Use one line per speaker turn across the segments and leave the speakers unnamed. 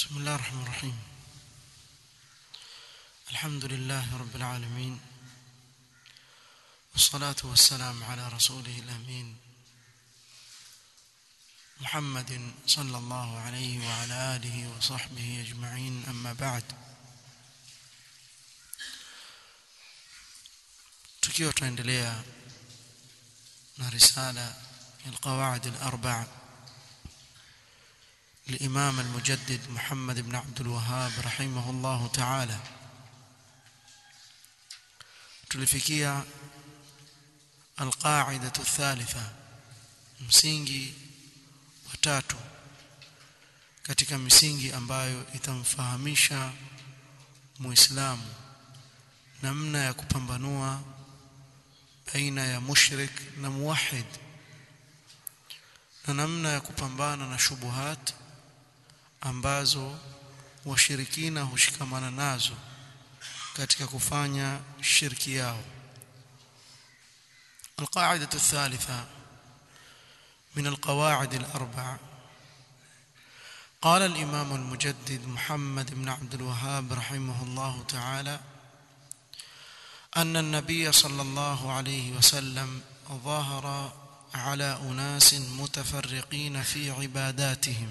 بسم الله الرحمن الرحيم الحمد لله رب العالمين والصلاة والسلام على رسوله الأمين محمد صلى الله عليه وعلى آله وصحبه أجمعين أما بعد tukiwa tunaendelea na risala القواعد الأربع الإمام المجدد محمد بن عبد الوهاب رحمه الله تعالى tulifikia القاعدة الثالثة msingi wa tatu katika misingi ambayo itamfahamisha muislamu namna ya kupambanua baina ya mushrik na muwahid na namna ya kupambana na shubuhat ambazo washirikina hushikamana nazo katika kufanya shirki yao القاعدة الثالثة من القواعد الأربع قال الإمام المجدد محمد بن عبد الوهاب رحمه الله تعالى أن النبي صلى الله عليه وسلم ظهر على أناس متفرقين في عباداتهم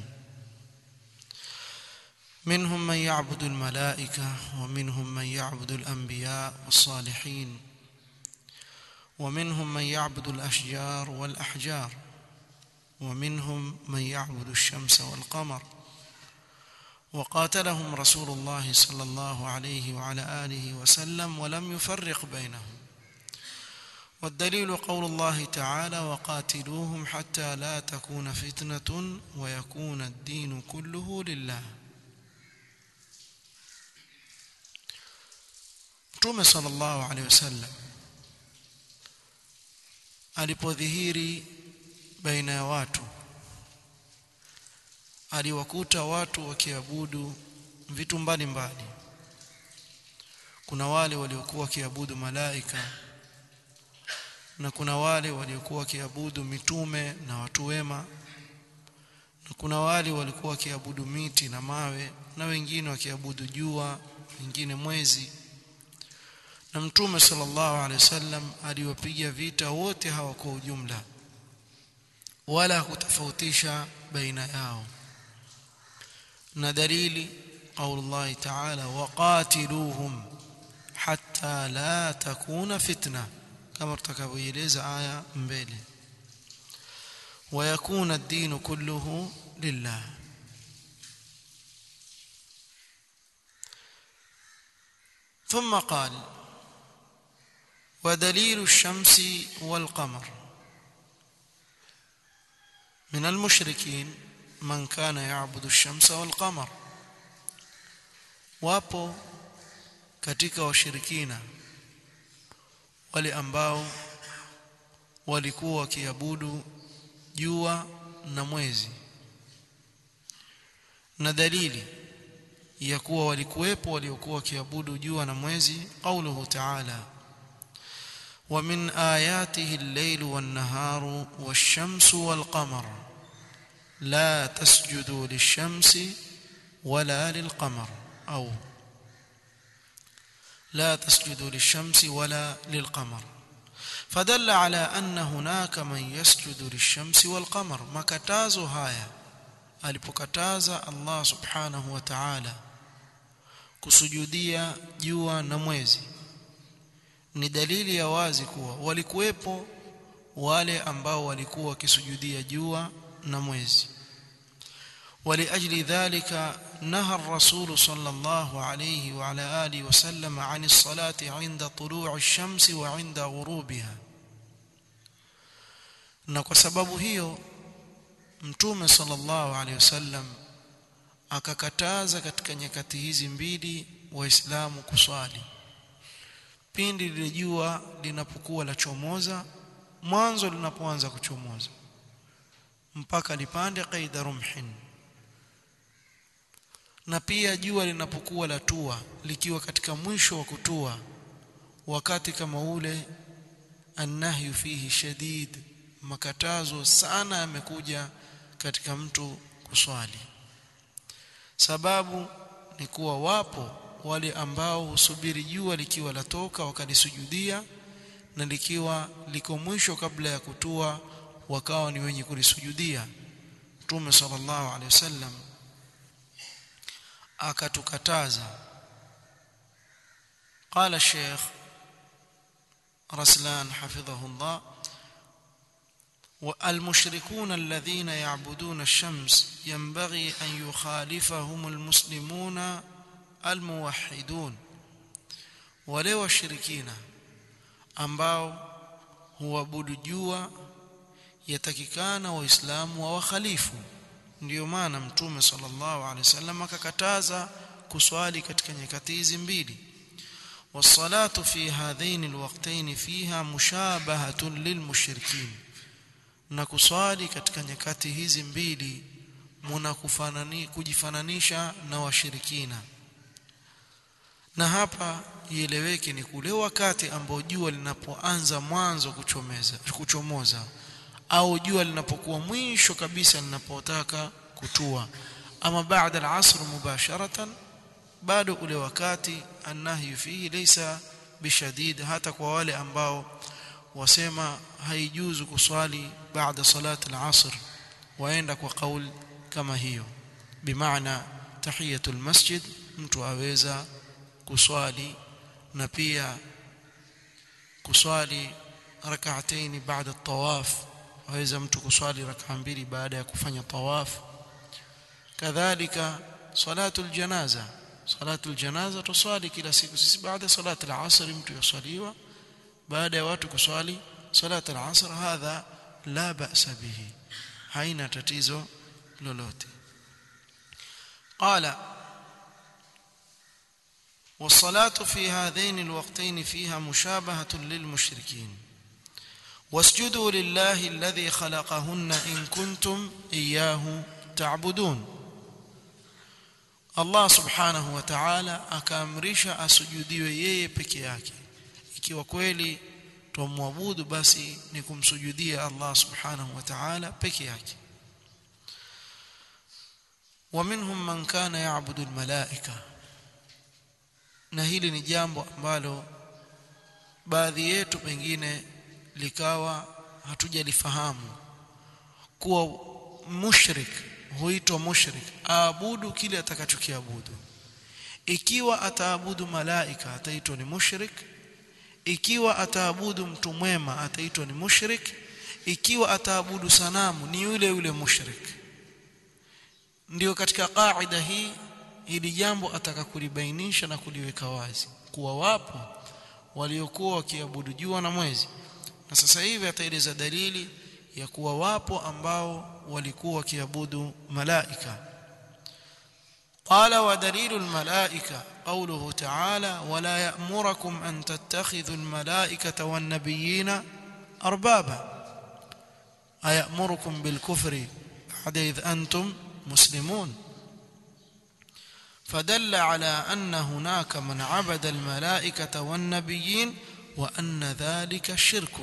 منهم من يعبد الملائكة ومنهم من يعبد الأنبياء والصالحين ومنهم من يعبد الأشجار والأحجار ومنهم من يعبد الشمس والقمر وقاتلهم رسول الله صلى الله عليه وعلى آله وسلم ولم يفرق بينهم والدليل قول الله تعالى وقاتلوهم حتى لا تكون فتنة ويكون الدين كله لله Mtume sallallahu alaihi wasallam alipodhihiri baina ya watu aliwakuta watu wakiabudu vitu mbalimbali kuna wale waliokuwa wakiabudu malaika na kuna wale waliokuwa wakiabudu mitume na watu wema na kuna wale walikuwa wakiabudu miti na mawe na wengine wakiabudu jua wengine mwezi na mtume sallallahu alaihi wasallam aliwapiga vita wote hawa kwa ujumla wala kutofautisha baina yao na dalili qaulullahi ta'ala waqatiluhum hatta la takuna fitna kama tutakavyoeleza aya mbele ويكون الدين كله لله ثم قال ودليل الشمس والقمر من المشركين من كان يعبد الشمس والقمر wapo katika washirikina wale ambao walikuwa wakiabudu jua na mwezi na dalili ya kuwa walikuwepo waliokuwa wakiabudu jua na mwezi qauluhu ta'ala wa min ayatihi al-layl wan-naharu wash-shamsu wal-qamar la tasjudu lish-shamsi wala lil-qamar au لا تسجدوا للشمس ولا للقمر فدل على أن هناك من يسجد للشمس والقمر makatazo haya alipokataza Allah subhanahu wa ta'ala kusujudia jua na mwezi ni dalili ya wazi kuwa walikuwepo wale ambao walikuwa wakisujudia jua na mwezi ولأجل ذلك نهى الرسول صلى الله عليه وعلى آله وسلم عن الصلاة عند طلوع الشمس وعند غروبها na kwa sababu hiyo mtume sallallahu alaihi wasallam akakataza katika nyakati hizi mbili waislamu kuswali pindi lile jua linapokuwa la chomoza mwanzo linapoanza kuchomoza mpaka lipande qaida rumhin na pia jua linapokuwa latua likiwa katika mwisho wa kutua wakati kama ule annahyu fihi shadid makatazo sana yamekuja katika mtu kuswali sababu ni kuwa wapo wale ambao husubiri jua likiwa latoka wakalisujudia na likiwa liko mwisho kabla ya kutua wakawa ni wenye kulisujudia Mtume sallallahu alaihi wasallam akatukataza قال الشيخ رسلان حفظه الله والمشركون الذين يعبدون الشمس ينبغي أن يخالفهم المسلمون الموحدون ولو الشركين ambao huabudu jua yatakikana waislamu wa wakhalifu ndio maana mtume sallallahu alaihi wasallam akakataza kuswali katika nyakati hizi mbili والصلاه في هذين الوقتين فيها مشابهه للمشركين na kuswali katika nyakati hizi mbili muna kufanani kujifananisha na washirikina na hapa ieleweke ni kule wakati ambao jua linapoanza mwanzo kuchomeza kuchomoza au jua linapokuwa mwisho kabisa linapotaka kutua ama baada al-asr mubasharatan bado ule wakati annahyu fihi laysa bishadid hata kwa wale ambao wasema haijuzu kuswali baada salati al-asr waenda kwa kauli kama hiyo bimaana tahiyatul masjid mtu aweza kuswali na pia kuswali rak'atayn baada at-tawaf aweza mtu kuswali rak'a mbili baada ya kufanya tawaf kadhalika salatul janaza salatul janaza tuswali kila siku sisi baada salati al-asr mtu yusaliwa baada ya watu kuswali salati al-asr hadha la ba'sa bihi haina tatizo lolote qala والصلاه في هذين الوقتين فيها مشابهه للمشركين واسجدوا لله الذي خلقهن ان كنتم اياه تعبدون Allah subhanahu wa ta'ala akaamrisha asujudiwe yeye peke yake ikiwa kweli tumwabudu basi ni kumsujudia Allah subhanahu wa ta'ala peke yake ومنهم من كان يعبد الملائكه na hili ni jambo ambalo baadhi yetu pengine likawa hatujalifahamu kuwa mushrik huitwa mushrik aabudu kile atakachokiabudu ikiwa ataabudu malaika ataitwa ni mushrik ikiwa ataabudu mtu mwema ataitwa ni mushrik ikiwa ataabudu sanamu ni yule yule mushrik ndio katika kaida hii hili jambo ataka kulibainisha na kuliweka wazi kuwa wapo waliokuwa wakiabudu jua na mwezi na sasa hivi ataeleza dalili ya kuwa wapo ambao walikuwa wakiabudu malaika قال ودليل الملائكة قوله تعالى ولا يأمركم أن تتخذوا الملائكة والنبيين أربابا أيأمركم بالكفر بعد إذ أنتم مسلمون فدل على أن هناك من عبد الملائكة والنبيين وأن ذلك شرك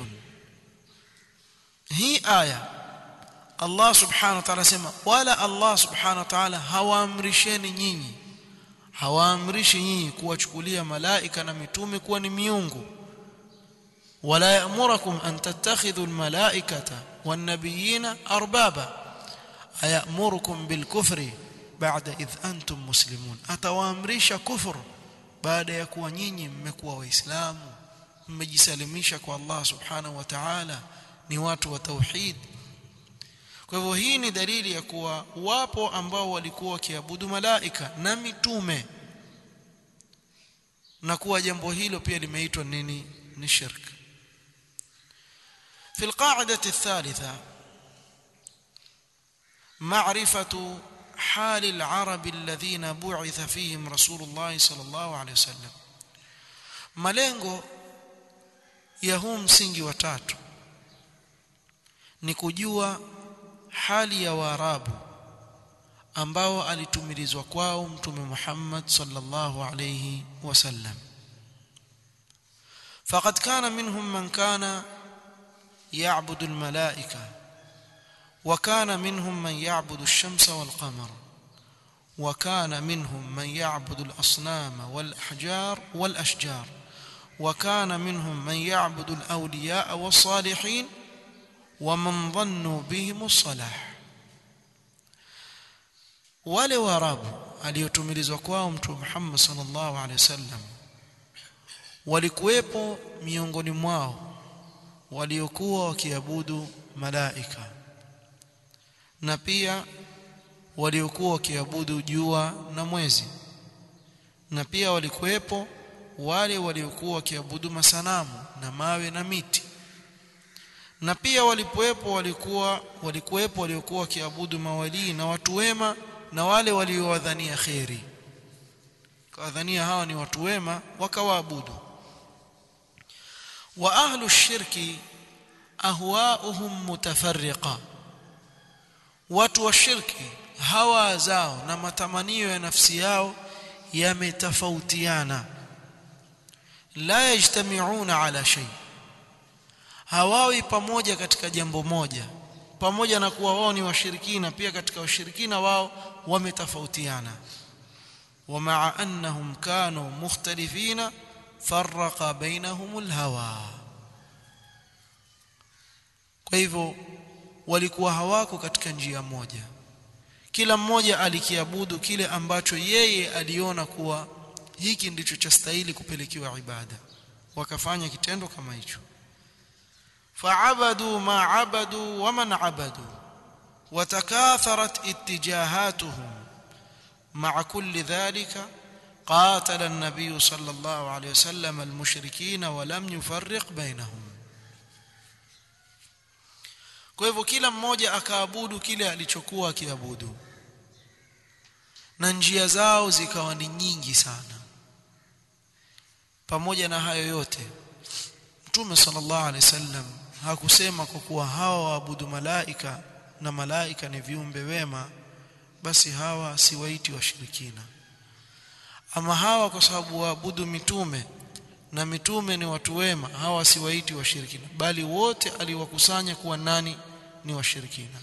هي آية Allah subhanahu wa ta'ala sema wala Allah subhanahu wa ta'ala hawaamrisheni nyinyi hawaamrishi nyinyi kuwachukulia malaika na mitume kuwa ni miungu wala ya'murukum an tattakhidhu almalaikata wan-nabiyina arbaba ayamurukum bilkufri ba'da idh antum muslimun atawaamrisha kufur baada ya kuwa nyinyi mmekuwa waislamu mmejisalimisha kwa Allah subhanahu wa ta'ala ni watu wa tauhid kwa hivyo hii ni dalili ya kuwa wapo ambao walikuwa wakiabudu malaika na mitume na kuwa jambo hilo pia limeitwa nini ni shirk في القاعدة الثالثة معرفة حال العرب الذين بعث فيهم رسول الله صلى الله عليه وسلم malengo ya huu msingi wa tatu ni kujua hali ya waarabu ambao alitumilizwa kwao mtume Muhammad sallallahu alayhi wasallam faqad kana minhum man kana ya'budu almalaika wa kana minhum man ya'budu ash-shamsa wal-qamar وكان منهم من يعبد الأصنام والأحجار والأشجار وكان منهم من يعبد الأولياء والصالحين ومن ظنوا بهم الصلاح wale waarabu aliyotumilizwa kwao mtume Muhammad sallallahu alaihi wasallam walikuwepo miongoni mwao waliokuwa wakiabudu malaika na pia waliokuwa wakiabudu jua na mwezi na pia walikuwepo wale waliokuwa wakiabudu masanamu na mawe na miti na pia walipoepo walikuwa walikuwepo waliokuwa wakiabudu mawalii na watu wema na wale waliowadhania kheri kawadhania hawa ni watu wema wakawaabudu wa ahlu shirki ahwauhum mutafarriqa watu wa shirki hawa zao na matamanio ya nafsi yao yametofautiana la yajtamiuna ala shay hawawi pamoja katika jambo moja pamoja na kuwa wao ni washirikina pia katika washirikina wao wametofautiana ومع انهم كانوا مختلفين فرق بينهم الهوى kwa hivyo walikuwa hawako katika njia moja kila mmoja alikiabudu kile ambacho yeye aliona kuwa hiki ndicho chastahili kupelekewa ibada wakafanya kitendo kama hicho فعبدوا ما عبدوا ومن عبدوا وتكاثرت اتجاهاتهم مع كل ذلك قاتل النبي صلى الله عليه وسلم المشركين ولم يفرق بينهم kwa hivyo kila mmoja akaabudu kile alichokuwa akiabudu na njia zao zikawa ni nyingi sana pamoja na hayo yote mtume sallallahu alaihi wasallam hakusema kwa kuwa hawa waabudu malaika na malaika ni viumbe wema basi hawa si waiti washirikina ama hawa kwa sababu waabudu mitume na mitume ni watu wema hawa si waiti washirikina bali wote aliwakusanya kuwa nani ni washirikina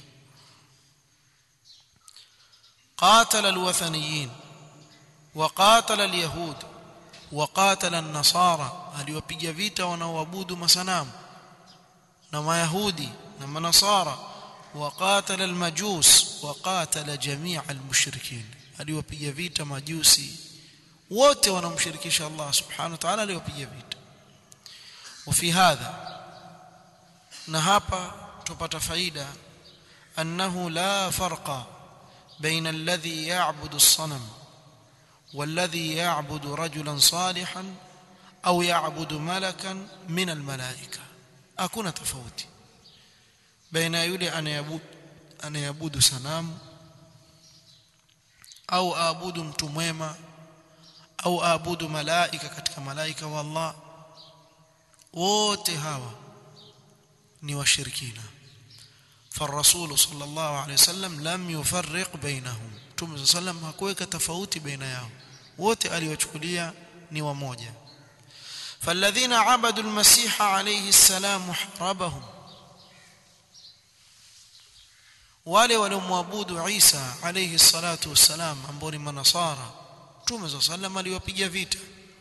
قاتل الوثنيين وقاتل اليهود وقاتل النصارى aliwapiga vita wanaoabudu masanamu na mayahudi na manasara وقاتل المجوس وقاتل جميع المشركين aliwapiga vita majusi wote wanamshirikisha Allah subhanahu wa ta'ala aliwapiga vita وفي هذا na hapa tupata faida annahu la farqa بين الذي يعبد الصنم والذي يعبد رجلا صالحا أو يعبد ملكا من الملائكة hakuna tofauti baina yule anayabudu anayabudu sanamu au aabudu mtu mwema au aabudu malaika katika malaika wa Allah wote hawa ni washirikina فالرسول صلى الله عليه وسلم لم يفرق بينهم Mtume صلى الله عليه وسلم hakuweka tofauti baina yao wote aliwachukulia ni wamoja فالذين عبدوا المسيح عليه السلام حربهم wale waliomwabudu Isa alayhi salatu wassalam ambao ni manasara Mtume صلى الله عليه وسلم aliwapiga vita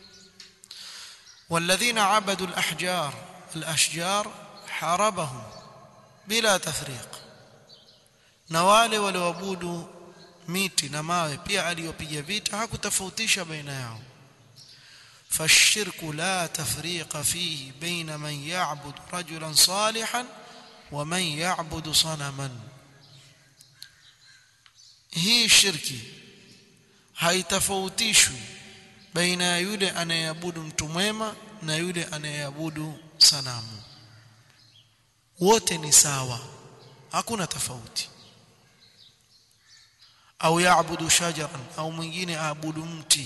والذين عبدوا الأحجار الأشجار حاربهم bila tafriq na wale walioabudu miti na mawe pia aliyopiga vita hakutofautisha baina yao فالشرك لا تفريق فيه بين من يعبد رجلا صالحا ومن يعبد صنما hii shirki haitofautishwi baina ya yule anayeabudu mtu mwema na yule anayeabudu sanamu wote ni sawa hakuna tofauti au yaabudu shajaran au mwingine aabudu mti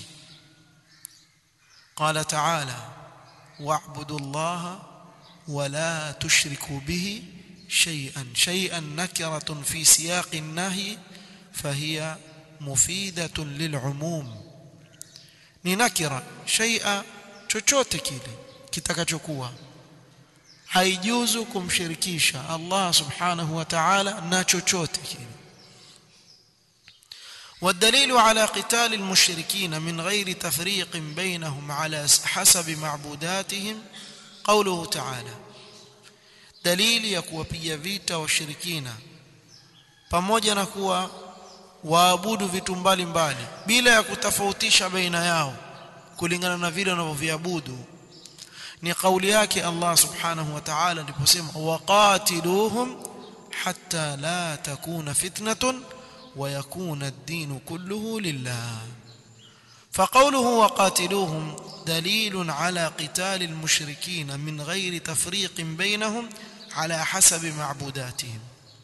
قال تعالى واعبدوا الله ولا تشركوا به شيئا شيئا نكرة في سياق النهي فهي مفيدة للعموم ni nakira shay'a chochote kile kitakachokuwa haijuzu kumshirikisha Allah subhanahu wa ta'ala na chochote kile والدليل على قتال المشركين من غير تفريق بينهم على حسب معبوداتهم قوله تعالى dalili ya kuwapiga vita washirikina pamoja na kuwa waabudu vitu mbalimbali bila ya kutofautisha baina yao kulingana na vile wanavyoviabudu ni kauli yake Allah subhanahu wa ta'ala aliposema waqatiluhum hatta la takuna fitnatun wa yakuna ad-din kulluhu lillah فقوله وقاتلوهم دليل على قتال المشركين من غير تفريق بينهم على حسب معبوداتهم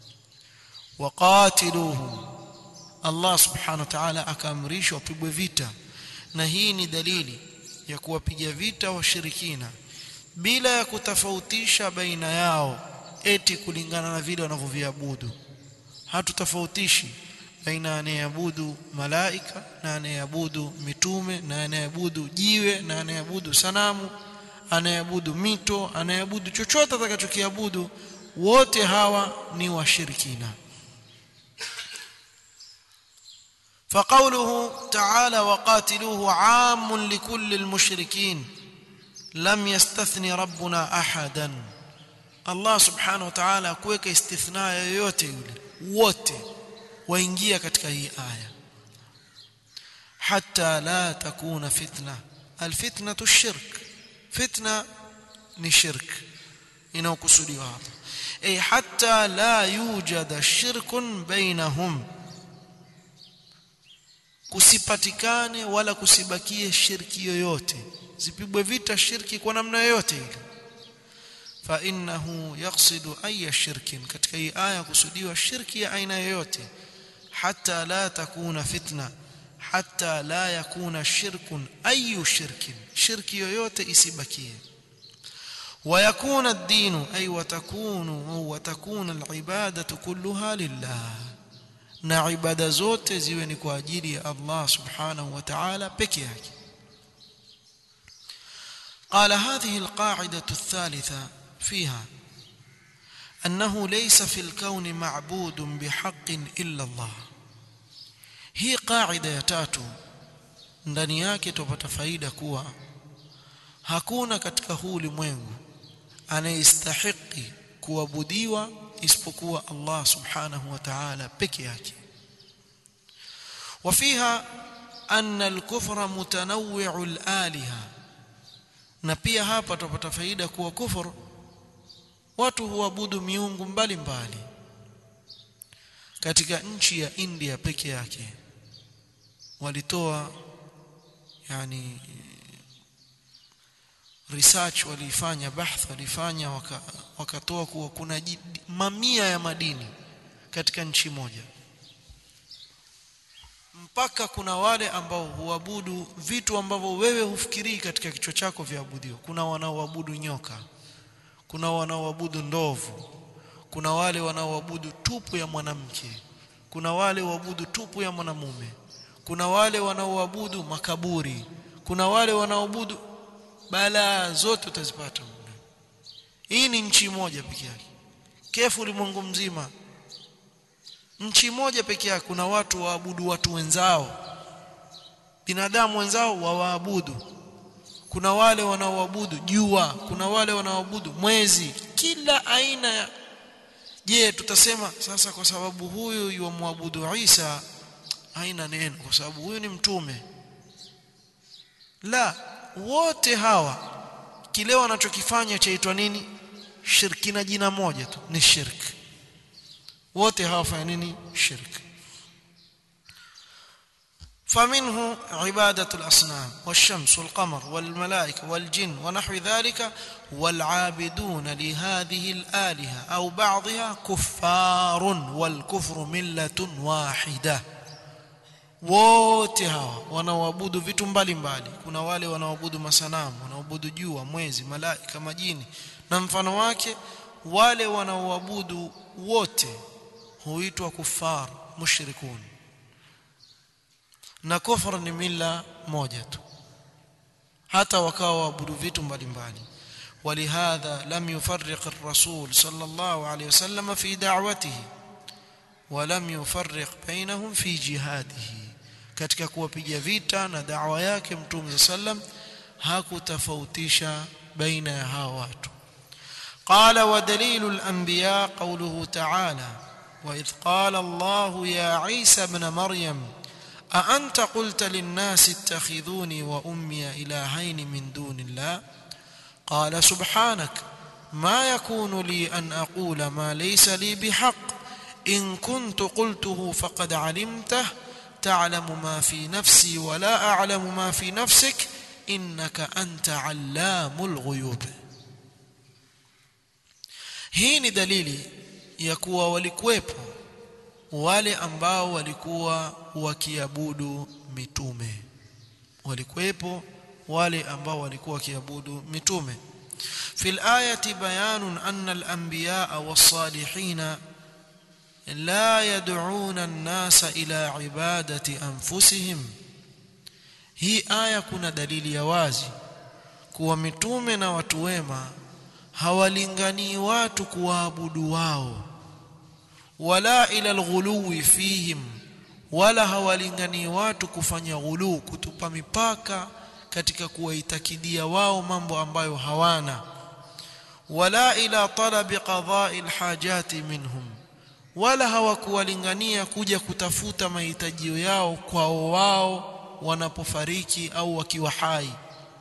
وقاتلوهم الله سبحانه وتعالى akaamrishwa wapigwe vita na hii ni dalili ya kuwapiga vita washirikina bila ya kutofautisha baina yao eti kulingana na vile wanavyoviabudu hatutofautishi baina anayeabudu malaika na anayeabudu mitume na anayeabudu jiwe na anayeabudu sanamu anayeabudu mito anayeabudu chochote atakachokiabudu wote hawa ni washirikina فقوله تعالى وقاتلوه عام لكل المشركين لم يستثني ربنا احدا الله سبحانه وتعالى kuweka istithna yoyote yule wote waingia katika hii aya hatta la takuna fitna alfitnatu shirk fitna ni shirk inaokusudiwa hapa ay hatta la yujada shirkun bainahum kusipatikane wala kusibakie shirki yoyote zipigwe vita shirki kwa namna yoyote ile fa innahu yaqsidu ay shirkin katika hii aya kusudiwa shirki ya aina yoyote حتى لا تكون فتنه حتى لا يكون شرك اي شرك شرك yoyote isibakie ويكون الدين اي وتكون وتكون العباده كلها لله na ibada zote ziwe ni kwa ajili ya Allah subhanahu wa ta'ala peke yake قال هذه القاعده الثالثه فيها أنه ليس في الكون معبود بحق إلا الله hii qaida ya tatu ndani yake tupata faida kuwa hakuna katika huu ulimwengu anayestahiki kuabudiwa isipokuwa Allah subhanahu wa ta'ala peke yake وفيها أن الكفر متنوع الآلهة na pia hapa tupata faida kuwa kufur watu huabudu miungu mbalimbali katika nchi ya India peke yake walitoa yani research walifanya bahth walifanya waka, wakatoa kuwa kuna mamia ya madini katika nchi moja mpaka kuna wale ambao huabudu vitu ambavyo wewe hufikirii katika kichwa chako viabudiwa kuna wanaoabudu nyoka kuna wanaoabudu ndovu kuna wale wanaoabudu tupu ya mwanamke kuna wale waabudu tupu ya mwanamume kuna wale wanaoabudu makaburi kuna wale wanaoabudu balaa zote utazipata hii ni nchi moja peke yake kefu ulimwengu mzima nchi moja peke yake kuna watu waabudu watu wenzao binadamu wenzao wawaabudu kuna wale wanaoabudu jua kuna wale wanaoabudu mwezi kila aina ya je tutasema sasa kwa sababu huyu yumwabudu Isa haina neno kwa sababu huyu ni mtume la wote hawa kile wanachokifanya chaitwa nini shirki na jina moja tu ni shirki wote hawafanya nini shirki فمنه عبادة الأصنام والشمس والقمر والملائكة والجن ونحو ذلك والعابدون لهذه الآلهة أو بعضها كفار والكفر ملة واحدة wote hawa wanaoabudu vitu mbalimbali kuna wale wanaoabudu masanamu wanaoabudu jua mwezi malaika majini na mfano wake wale wanaoabudu wote huitwa kufar mushrikun na kufra ni mila moja tu hata wakawa waabudu vitu mbalimbali ولهذا لم يفرق الرسول صلى الله عليه وسلم في دعوته ولم يفرق بينهم في جهاده katika kuwapiga vita na da'wa yake mtume sallam hakutofautisha baina ya hawa watu قال ودليل الأنبياء قوله تعالى وإذ قال الله يا عيسى ابن مريم أأنت قلت للناس اتخذوني وأمي إلهين من دون الله قال سبحانك ما يكون لي أن أقول ما ليس لي بحق إن كنت قلته فقد علمته تعلم ما في نفسي ولا أعلم ما في نفسك إنك أنت علام الغيوب hii ni dalili ya kuwa walikuwepo wale ambao walikuwa wakiabudu mitume walikuwepo wale ambao walikuwa wakiabudu mitume في الآية بيان أن الأنبياء والصالحين لا يدعون الناس إلى عبادة أنفسهم هي آية كنا دليل يوازي kuwa mitume na watu wema hawalinganii watu kuwaabudu wao wala ila alghuluwi fihim wala hawalinganii watu kufanya ghuluu kutupa mipaka katika kuwaitakidia wao mambo ambayo hawana wala ila talabi qada'i alhajati minhum wala hawakuwalingania kuja kutafuta mahitajio yao kwao wao wanapofariki au wakiwa hai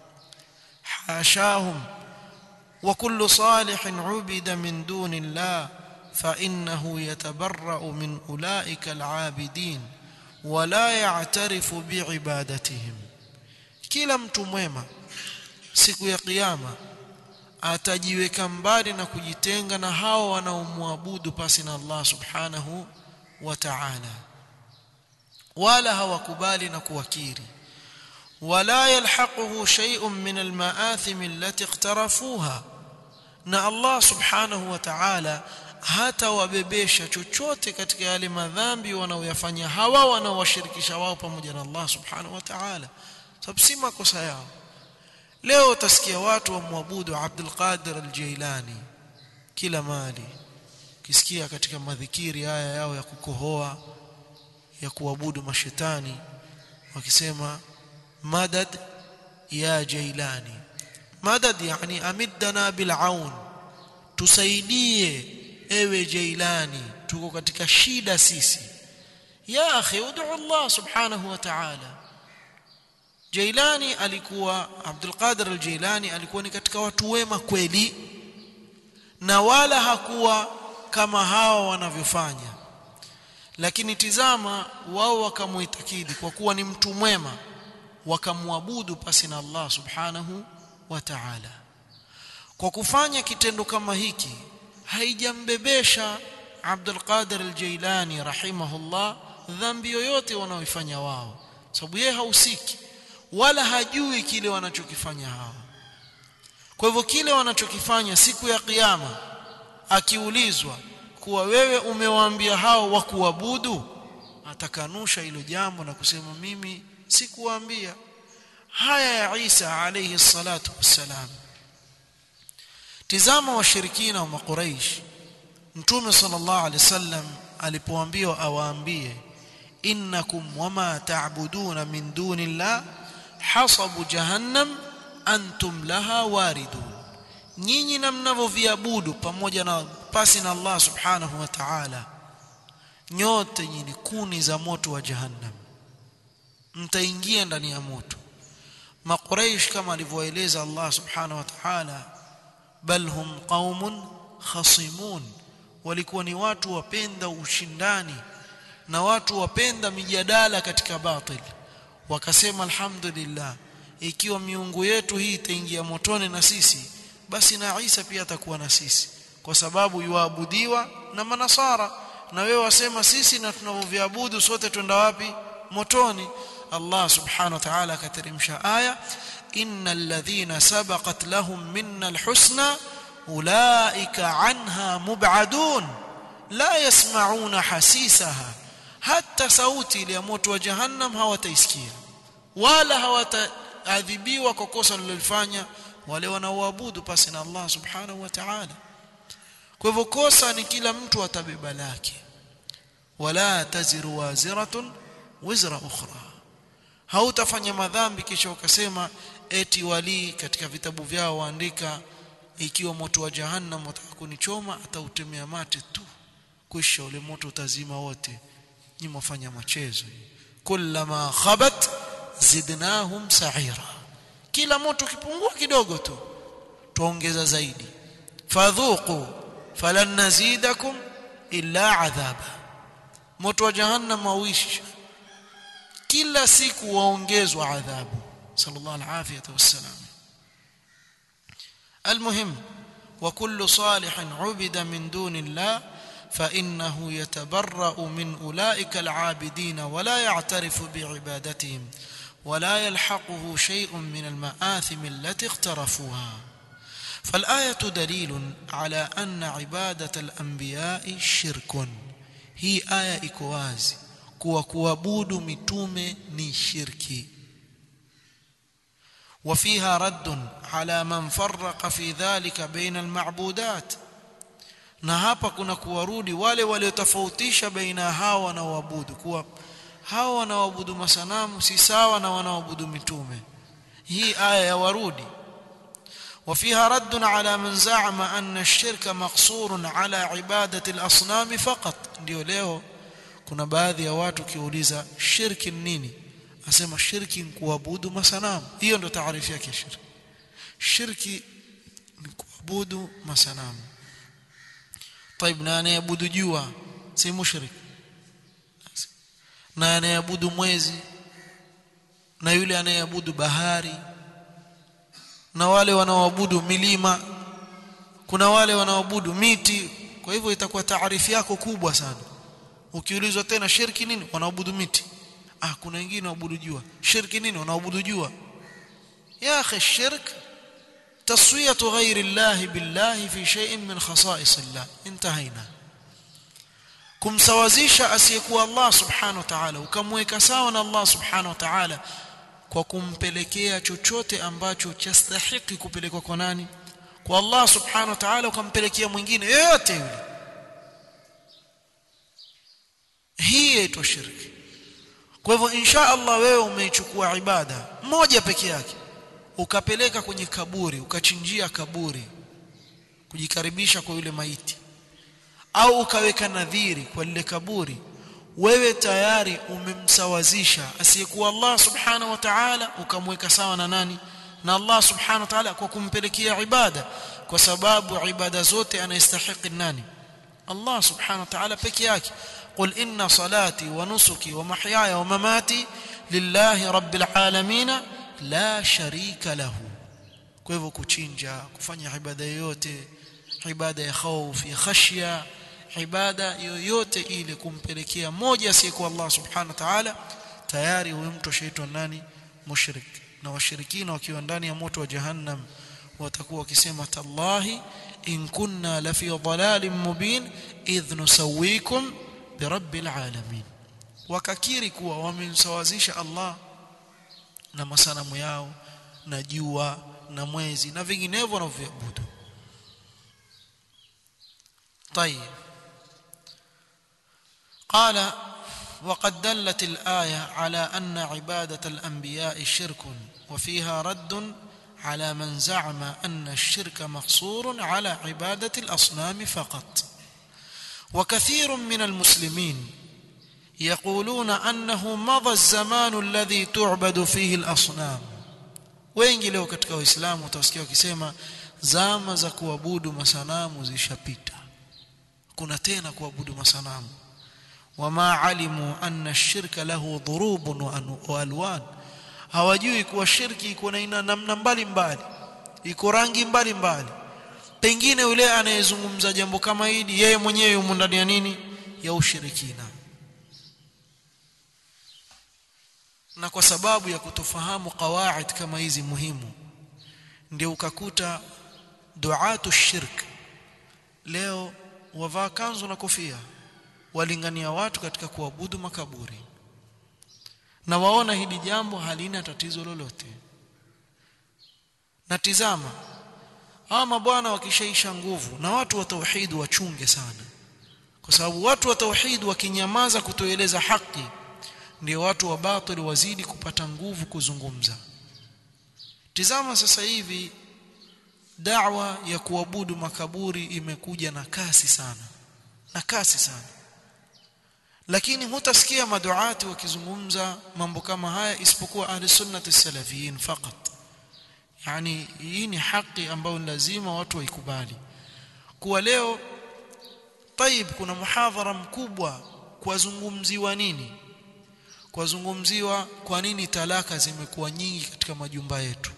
hashahum وكل صالح عبد من دون الله فإنه يتبرأ من أولئك العابدين ولا يعترف بعبادتهم kila mtu mwema siku ya kiyama atajiweka mbali na kujitenga na hao wanaomwabudu pasi na Allah subhanahu wa ta'ala wala hawakubali na kuwakiri ولا يلحقه شيء من المآثم التي اقترفوها na Allah subhanahu wa ta'ala hata wabebesha chochote katika yale madhambi wanaoyafanya hawa wanaowashirikisha wao pamoja na Allah subhanahu wa ta'ala sababu si makosa yao leo utasikia watu wamwabudu Abdul Qadir al-Jailani kila mali kisikia katika madhikiri haya yao ya kukohoa ya kuabudu mashetani wakisema مدد يا جيلاني مدد يعني أمدنا بالعون tusaidie ewe jailani tuko katika shida sisi ya akhi ud'u Allah subhanahu wa ta'ala jailani alikuwa Abdul Qadir al-Jailani alikuwa ni katika watu wema kweli na wala hakuwa kama hawa wanavyofanya lakini tizama wao wakamuitakidi kwa kuwa ni mtu mwema wakamwabudu pasi na Allah subhanahu wa ta'ala kwa kufanya kitendo kama hiki haijambebesha Abdul Qadir al-Jailani rahimahullah dhambi yoyote wanaoifanya wao sababu yeye hausiki wala hajui kile wanachokifanya hao kwa hivyo kile wanachokifanya siku ya kiyama akiulizwa kuwa wewe umewaambia hao wakuabudu atakanusha hilo jambo na kusema mimi sikuwaambia haya ya Isa alayhi salatu wassalam tizama washirikina wa makuraish mtume sallallahu alayhi wasallam alipoambiwa awaambie innakum wama ta'buduna min dunillah hasabu jahannam antum laha waridun nyinyi na mnavyoviabudu pamoja na pasi na Allah subhanahu wa ta'ala nyote nyinyi kuni za moto wa jahannam mtaingia ndani ya moto makuraish kama alivyoeleza Allah subhanahu wa ta'ala bal hum qaumun khasimun walikuwa ni watu wapenda ushindani na watu wapenda mijadala katika batil wakasema alhamdulillah ikiwa miungu yetu hii itaingia motoni na sisi basi na Isa pia atakuwa na sisi kwa sababu yuabudiwa na manasara na wewe wasema sisi na tunavyoviabudu sote twenda wapi motoni Allah subhanahu wa ta'ala akateremsha aya innal ladhina sabaqat lahum minna alhusna ulaika anha mub'adun la yasma'una hasisaha hata sauti ile ya moto wa jahannam hawataisikia wala hawataadhibiwa kwa kosa walilofanya wale wanaoabudu pasi na Allah subhanahu wa ta'ala kwa hivyo kosa ni kila mtu atabeba lake wala taziru waziratun wizra ukhra hautafanya madhambi kisha ukasema eti walii katika vitabu vyao waandika ikiwa moto wa jahannam wataka kunichoma atautemea mate tu kisha ule moto utazima wote nyinyi mwafanya machezo kullama khabat zidnahum sa'ira kila moto ukipungua kidogo tu tuongeza zaidi fadhuqu falan nazidakum illa adhaba moto wa jahannam wawishi kila siku waongezwa adhabu sallallahu alaihi wasallam المهم وكل صالح عبد من دون الله فإنه يتبرأ من أولئك العابدين ولا يعترف بعبادتهم ولا يلحقه شيء من المآثم التي اقترفوها فالآية دليل على أن عبادة الأنبياء شرك هي آية إكوازي kuwa kuabudu mitume ni shirki وفيها رد على من فرق في ذلك بين المعبودات na hapa kuna kuwarudi wale waliotofautisha baina hao wanaoabudu kuwa hao wanaoabudu masanamu si sawa na wanaoabudu mitume hii aya ya warudi وفيها رد على من زعم أن الشرك مقصور على عبادة الأصنام فقط ndio leo kuna baadhi ya watu kiuliza shirki nini asema shirki ni kuabudu masanamu hiyo ndo taarifu yake shirki shirki ni kuabudu masanamu طيب na anayeabudu jua si mushrik na anayeabudu mwezi na yule anayeabudu bahari na wale wanaoabudu milima kuna wale wanaoabudu miti kwa hivyo itakuwa taarifu yako kubwa sana ukiulizwa tena shirki nini wanaabudu miti ah kuna wengine waabudu jua shirki nini wanaabudu jua ya akhi shirk تسويه غير الله بالله في شيء من خصائص الله انتهينا kumsawazisha asiyekuwa Allah subhanahu wa ta'ala ukamweka sawa na Allah subhanahu wa ta'ala kwa kumpelekea chochote ambacho chastahiki kupelekwa kwa nani kwa Allah subhanahu wa ta'ala ukampelekea mwingine yoyote yule hii yaitwa shirki kwa hivyo insha Allah wewe umeichukua ibada moja peke yake ukapeleka kwenye kaburi ukachinjia kaburi kujikaribisha kwa yule maiti au ukaweka nadhiri kwa lile kaburi wewe tayari umemsawazisha asiyekuwa Allah subhanahu wa ta'ala ukamweka sawa na nani na Allah subhanahu wa ta'ala kwa kumpelekea ibada kwa sababu ibada zote anayestahili nani Allah subhanahu wa ta'ala peke yake قل إن صلاتي ونسكي ومحياي ومماتي لله رب العالمين لا شريك له kwa hivyo kuchinja kufanya ibada yoyote ibada ya khauf ya khashya ibada yoyote ile kumpelekea moja asiyekuwa Allah subhanahu wa ta'ala tayari huyo mtu shaitwa nani mushrik na washirikina wakiwa ndani ya moto wa jahannam watakuwa wakisema tallahi in kunna la fi dhalalin mubin idh nusawikum birabbil alamin wakakiri kuwa wamemsawazisha Allah na masanamu yao na jua na mwezi na vinginevyo wanavyoabudu طيب قال وقد دلت الآية على أن عبادة الأنبياء شرك وفيها رد على من زعم أن الشرك مقصور على عبادة الأصنام فقط وكثير من المسلمين يقولون أنه مضى الزمان الذي تعبد فيه الأصنام wengi leo katika waislamu utasikia wakisema zama za kuabudu masanamu zishapita kuna tena kuabudu masanamu wama alimu anna shirka lahu dhurubun wa alwan hawajui kuwa shirki iko na aina namna mbalimbali iko rangi mbalimbali pengine yule anayezungumza jambo kama hili yeye mwenyewe yumo ndani ya nini ya ushirikina na kwa sababu ya kutofahamu qawaid kama hizi muhimu ndio ukakuta duatu shirk leo wavaa kanzu na kofia walingania watu katika kuabudu makaburi na waona hili jambo halina tatizo lolote na tizama hawa mabwana wakishaisha nguvu na watu wa tauhid wachunge sana kwa sababu watu wa tauhid wakinyamaza kutoeleza haki ndio watu wa batili wazidi kupata nguvu kuzungumza tizama sasa hivi da'wa ya kuabudu makaburi imekuja na kasi sana na kasi sana lakini hutasikia maduati wakizungumza mambo kama haya isipokuwa ahli sunnati salafiyin fakat yani hii ni haki ambayo lazima watu waikubali kuwa leo طيب kuna muhadhara mkubwa kuwazungumziwa nini kuwazungumziwa kwa nini talaka zimekuwa nyingi katika majumba yetu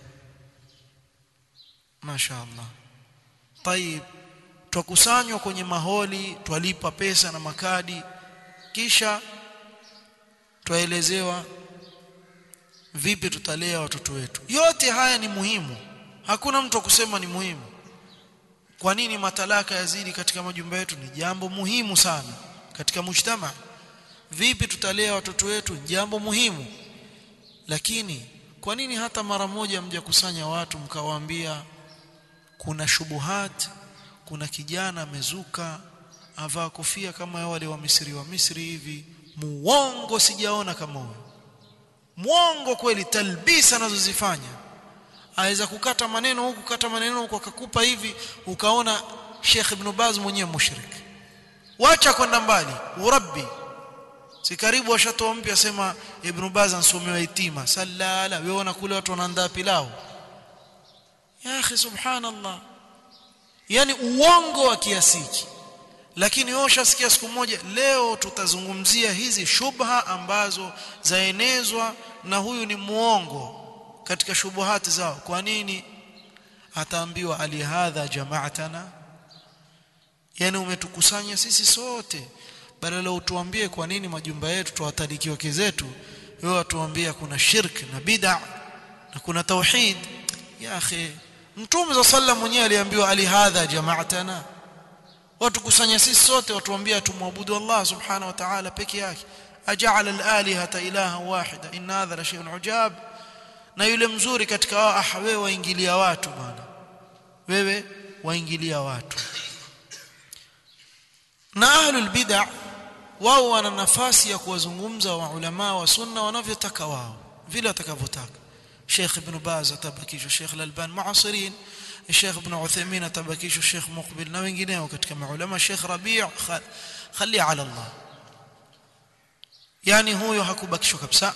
mashaallah طيب twakusanywa kwenye maholi twalipa pesa na makadi kisha twaelezewa vipi tutalea watoto wetu yote haya ni muhimu hakuna mtu kusema ni muhimu kwa nini matalaka yazidi katika majumba yetu ni jambo muhimu sana katika mujtama vipi tutalea watoto wetu jambo muhimu lakini kwa nini hata mara moja mjakusanya watu mkawaambia kuna shubuhat kuna kijana amezuka avaa kofia kama wale wa Misri wa Misri hivi muongo sijaona kama huyo muongo kweli talbisa anazozifanya aweza kukata maneno huku kata maneno huku akakupa hivi ukaona Sheikh Ibn Baz mwenyewe mushrik wacha kwenda mbali urabbi si karibu washatoa mpya sema Ibn Baz ansomewa itima sallala wewe unakula watu wanaandaa pilau ya akhi subhanallah yani uongo wa kiasiki lakini wewe ushasikia siku moja leo tutazungumzia hizi shubha ambazo zaenezwa na huyu ni muongo katika shubuhati zao kwa nini ataambiwa alihadha jama'atana yani umetukusanya sisi sote badala utuambie kwa nini majumba yetu tuwataliki wake zetu wewe watuambia kuna shirk na bid'a na kuna tauhid ya akhi mtume za sallam mwenyewe aliambiwa alihadha jama'atana watu kusanya sisi sote watuambia tumwabudu Allah subhanahu wa ta'ala peke yake aja'ala al-alihata ilaha wahida inna hadha la shay'un ujab na yule mzuri katika wao ah wewe waingilia watu bwana wewe waingilia watu na ahlul bid'ah wao wana nafasi ya kuwazungumza wa ulama wa sunna wanavyotaka wao vile watakavyotaka Sheikh Ibn Baz atabakishwa Sheikh Al-Alban muasirin Sheikh Ibn Uthaymeen atabakishwa Sheikh Muqbil na wengineo katika maulama Sheikh Rabi' khali ala Allah yani huyo hakubakishwa kabisa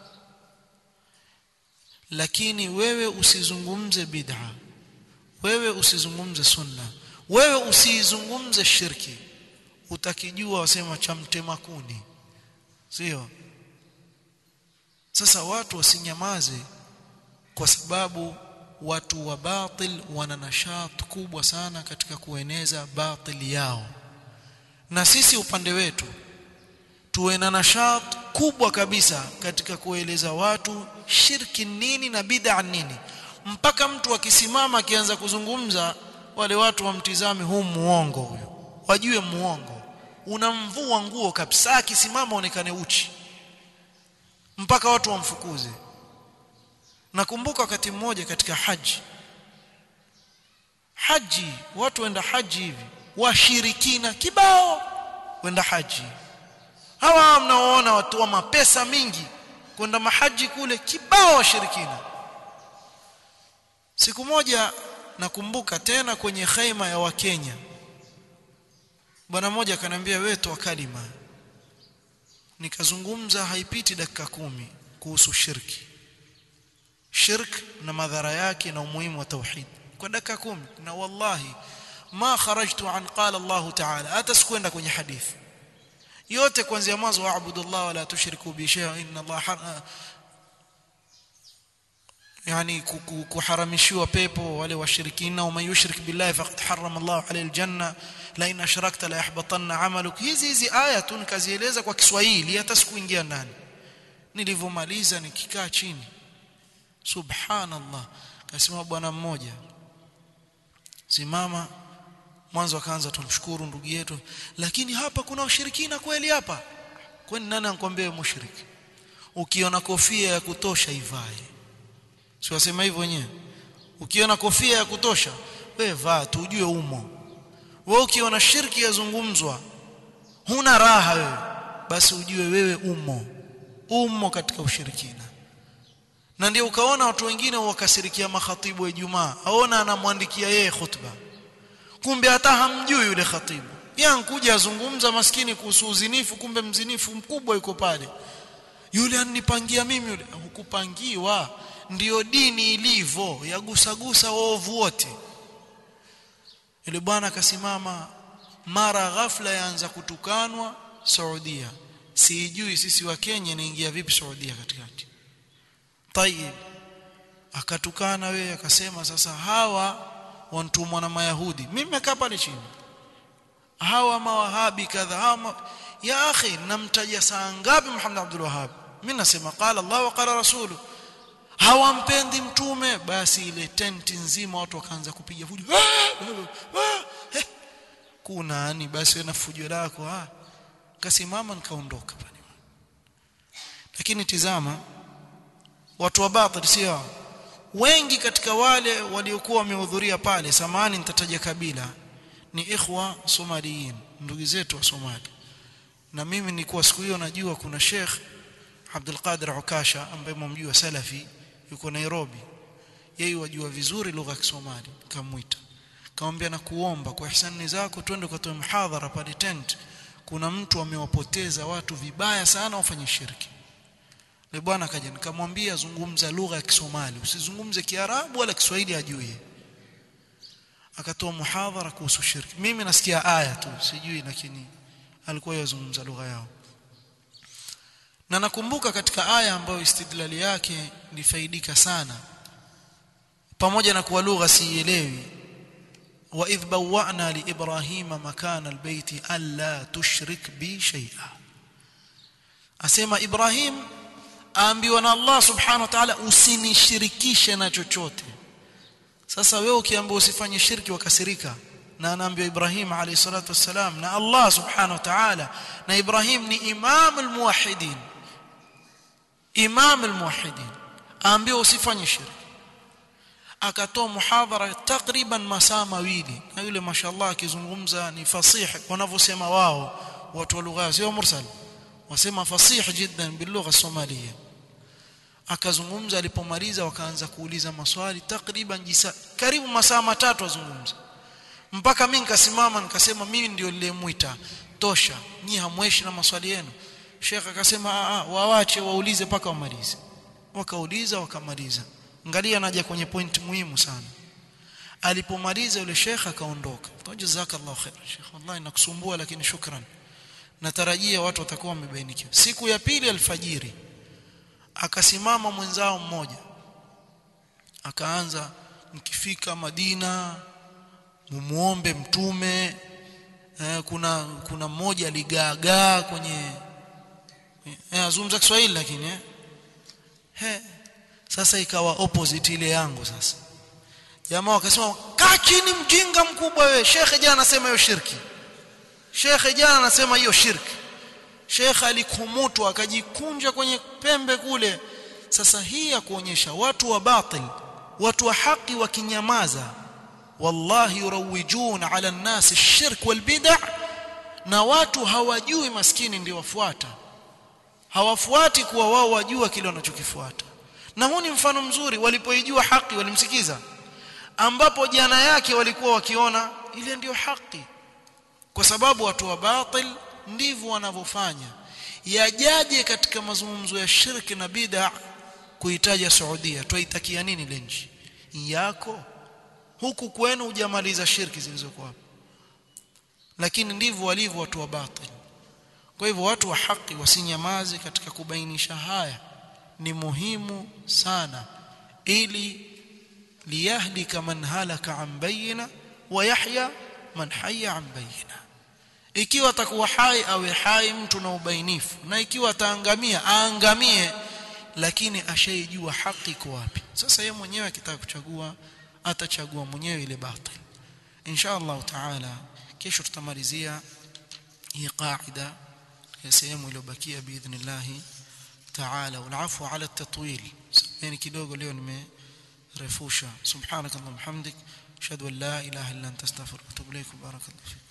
lakini wewe usizungumze bid'a wewe usizungumze sunna wewe usizungumze shirki utakijua wasema cha mtema kuni sio sasa watu wasinyamaze kwa sababu watu wa batil wana nashat kubwa sana katika kueneza batili yao na sisi upande wetu tuwe na nashat kubwa kabisa katika kueleza watu shirki nini na bid'a nini mpaka mtu akisimama akianza kuzungumza wale watu wamtizame huu muongo huyo wajue muongo unamvua nguo kabisa akisimama onekane uchi mpaka watu wamfukuze nakumbuka wakati mmoja katika haji haji watu wenda haji hivi washirikina kibao wenda haji hawa mnaoona watu wa mapesa mingi kwenda mahaji kule kibao washirikina siku moja nakumbuka tena kwenye khaima ya wakenya bwana mmoja akaniambia wewe toa kalima nikazungumza haipiti dakika kumi kuhusu shirki shirk na madhara yake na umuhimu wa tauhid kwa dakika kumi na wallahi ma kharajtu an qala Allah ta'ala hata sikwenda kwenye hadithi yote kuanzia mwanzo waabudu Allah wala tushriku bi shay'in inna Allah yani kuharamishiwa pepo wale washirikina wa yushrik billahi faqad harrama Allah alayhi aljanna la in ashrakta la yahbatanna amaluk hizi hizi aya tu nikazieleza kwa Kiswahili hata sikuingia ndani nilivyomaliza nikikaa chini subhanallah kasema bwana mmoja simama mwanzo akaanza tumshukuru ndugu yetu lakini hapa kuna ushirikina kweli hapa kwani nani anakuambia mushriki ukiona kofia ya kutosha ivae si wasema hivyo wenyewe ukiona kofia ya kutosha wewe vaa tu ujue umo wewe ukiona shirki yazungumzwa huna raha wewe basi ujue wewe umo umo katika ushirikina na ndio ukaona watu wengine wakasirikia makhatibu wa Ijumaa aona anamwandikia yeye khutba kumbe hata hamjui yule khatibu yankuja azungumza maskini kuhusu uzinifu kumbe mzinifu mkubwa yuko pale yule anipangia mimi yule hukupangiwa ndiyo dini ilivyo yagusagusa waovu wote yule bwana akasimama mara ghafla yaanza kutukanwa Saudia sijui sisi wa Kenya inaingia vipi Saudia katikati tayib akatukana wewe akasema sasa hawa wantumwa na mayahudi mimi nimekaa pale chini hawa mawahabi kadha hawa ya akhi namtaja saa ngapi Muhammad Abdul Wahhab mimi nasema qala Allah wa qala rasulu hawampendi mtume basi ile tenti nzima watu wakaanza kupiga fujo kuna ani basi na fujo lako ah kasimama nikaondoka pale lakini tizama watu wa batil sio wengi katika wale waliokuwa wamehudhuria pale samani nitataja kabila ni ikhwa somaliyin ndugu zetu wa Somali na mimi nilikuwa siku hiyo najua kuna Sheikh Abdul Qadir Ukasha ambaye mumjua salafi yuko Nairobi yeye wajua vizuri lugha ya Kisomali kamuita kamwambia na kuomba kwa ihsani zako twende ukatoe mhadhara pale tent kuna mtu amewapoteza watu vibaya sana wafanye shirki ni bwana akaja nikamwambia zungumza lugha ya Kisomali usizungumze Kiarabu wala Kiswahili ajue akatoa muhadhara kuhusu shirki mimi nasikia aya tu sijui lakini alikuwa yazungumza lugha yao na nakumbuka katika aya ambayo istidlali yake nifaidika sana pamoja na kuwa lugha siielewi wa idh bawwa'na li ibrahima makana albayti alla tushrik bi shay'a asema ibrahim aambiwa na Allah subhanahu wa ta'ala usinishirikishe na chochote sasa wewe ukiambiwa usifanye shirki wakasirika na anaambiwa Ibrahim alayhi salatu wassalam na Allah subhanahu wa ta'ala na Ibrahim ni imam almuwahhidin imam almuwahhidin aambiwa usifanye shirki akatoa muhadhara takriban masaa mawili na yule mashallah akizungumza ni fasih wanavyosema wao watu wa lugha sio mursal wasema fasih jiddan bil lugha somalia akazungumza alipomaliza wakaanza kuuliza maswali takriban jisa karibu masaa matatu azungumza mpaka mimi nikasimama nikasema mimi ndio niliyemuita tosha nyi hamweshi na maswali yenu Sheikh akasema a waache waulize paka wamalize wakauliza wakamaliza angalia naja kwenye point muhimu sana alipomaliza yule Sheikh akaondoka jazakallahu khair Sheikh wallahi nakusumbua lakini shukran natarajia watu watakuwa wamebainikiwa siku ya pili alfajiri akasimama mwenzao mmoja akaanza mkifika Madina mumuombe mtume eh, kuna kuna mmoja aligaagaa kwenye eh, azungumza Kiswahili lakini eh. He, sasa ikawa opposite ile yangu sasa jamaa wakasema kaa chini mjinga mkubwa wewe shekhe jana anasema hiyo shirki shekhe jana anasema hiyo shirki shekhe alikumutwa akajikunja kwenye pembe kule sasa hii ya kuonyesha watu wa batil watu wa haki wakinyamaza wallahi yurawijun ala nnas shirk wal bid'a na watu hawajui maskini ndio wafuata hawafuati kuwa wao wajua kile wanachokifuata na huu ni mfano mzuri walipoijua haki walimsikiza ambapo jana yake walikuwa wakiona ile ndiyo haki kwa sababu watu wa batil ndivyo wanavyofanya yajaje katika mazungumzo ya shirki na bid'a kuitaja Saudia twaitakia nini ile nchi yako huku kwenu hujamaliza shirki zilizokuwa hapo lakini ndivyo walivyo watu wa batil kwa hivyo watu wa haki wasinyamaze katika kubainisha haya ni muhimu sana ili liyahlika man halaka an bayina wa yahya man hayya an bayina ikiwa atakuwa hai awe hai mtu na ubainifu na ikiwa ataangamia aangamie lakini ashaijua haki iko wapi sasa yeye mwenyewe akitaka kuchagua atachagua mwenyewe ile batil insha Allah taala kesho tutamalizia hii qaida ya sehemu iliyobakia biidhnillah taala walafu ala at-tatwil yani kidogo leo nimerefusha subhanakallahumma hamdik ashhadu an la ilaha illa anta astaghfiruka wa atubu ilaik barakallahu